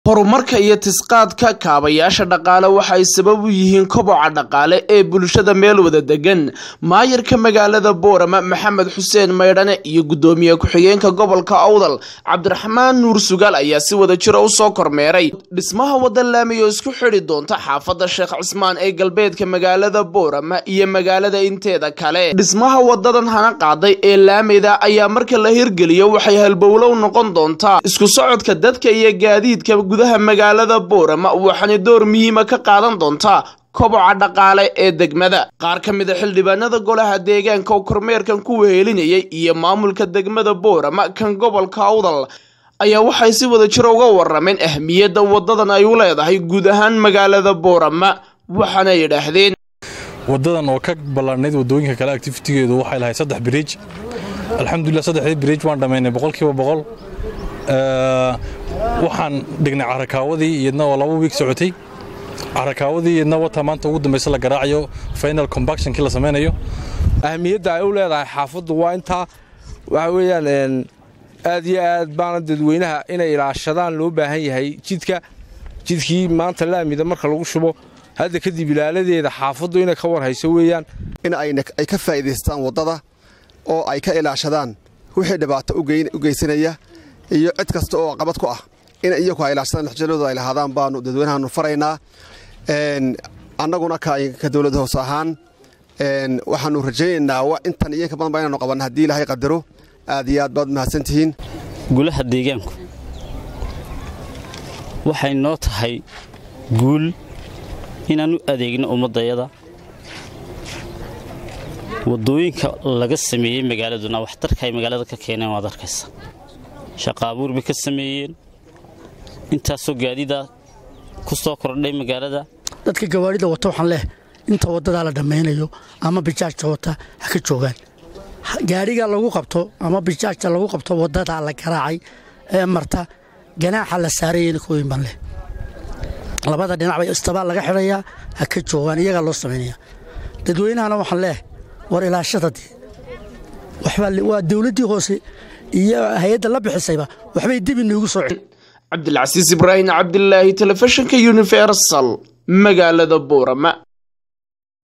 horumarka iyo tisqaadka kaabayaasha dhaqaale waxay sabab u yihiin koboca dhaqaale ee bulshada meel wada degan maayarka magaalada boorama maxamed xuseen maydhane iyo guddoomiye ku-xigeenka gobolka awdal cabdiraxmaan nuur sugaal ayaa si wada jira usoo kormeeray dhismaha wada laamiyo isku xidhi doonta xaafadda sheekh cismaan ee galbeedka magaalada boorama iyo magaalada inteeda kale dhismaha wadadan hana qaaday ee laameyda ayaa marka la hirgeliyo waxay halbowlow noqon doontaa isku socodka dadka iyo gaadiidka gudaha magaalada boorama waxaana door muhiima ka qaadan doontaa koboca dhaqaale ee degmada qaar ka mid a xildhibaanada golaha deegaanka oo kormeerkan ku wehelinayay iyo maamulka degmada boorama kan gobolka awdal ayaa waxay si wada jiro uga warameen ahmiyadda wadadan ay u leedahay guud ahaan magaalada boorama waxaana yidhaahdeen wadadan oo ka ballaanayd wadooyinka kale activitigeedu waxay lahayd saddex biriij alxamdulilah saddexdii biriij waan dhammaynay boqolkiiba boqol waxaan dhignay carakaawadii iyadna oo laba wiig socotay carakaawadii iyadna wata maanta ugu dambaysa la garaacayo final combactionkii la samaynayo ahmiyadda ay u leedahay xaafaddu waa intaa waxa weeyaan aad iyo aad baana dadweynaha inay ilaashadaan loo baahan yahay jidka jidkii maanta laamida marka lagu shubo hadda kadib ilaaladeeda xaafaddu inay ka warhayso weeyaan in ay ka faa'iidaystaan waddada oo ay ka ilaashadaan wixii dhibaato u geysanaya iyo cid kasta oo qabad ku ah in iyaku ay ilaashadaan lexjalooda ay lahaadaan baanu dadweynahaanu faraynaa annaguna ka dowlad hoos ahaan waxaanu rajaynaynaa intan iyo inka badan ba inaanu qabanna haddii ilaahay qadaro aad iyo aad baad mahadsantihiin gulaha deegaanku waxay noo tahay guul inaan u adeegno ummaddayada waddooyinka laga sameeyey magaaladuna waxtarka ay magaalada ka keeneen waad arkaysa shaqa abuur bay ka sameeyeen intaasoo gaadida ku soo kordhay magaalada dadka gawaarida wata waxaan leh inta waddadaa la dhammaynayo ama bijaajta wata ha ka joogaan gaadhiga lagu qabto ama bijaajta lagu qabto waddadaa la garaacay ee marta ganaaxa la saarayena kooyin baan leh labada dhinac bay istabaal laga xidhayaa ha ka joogaan iyagaa loo samaynaya dadweynahana waxaan leeh war ilaashadadii waa dowladdii hoose iyo hay-adda la bixisayba waxbay dib inoogu soo cabdilcasiis ibraahim cabdilaahi telefishinka universal magaalada boorama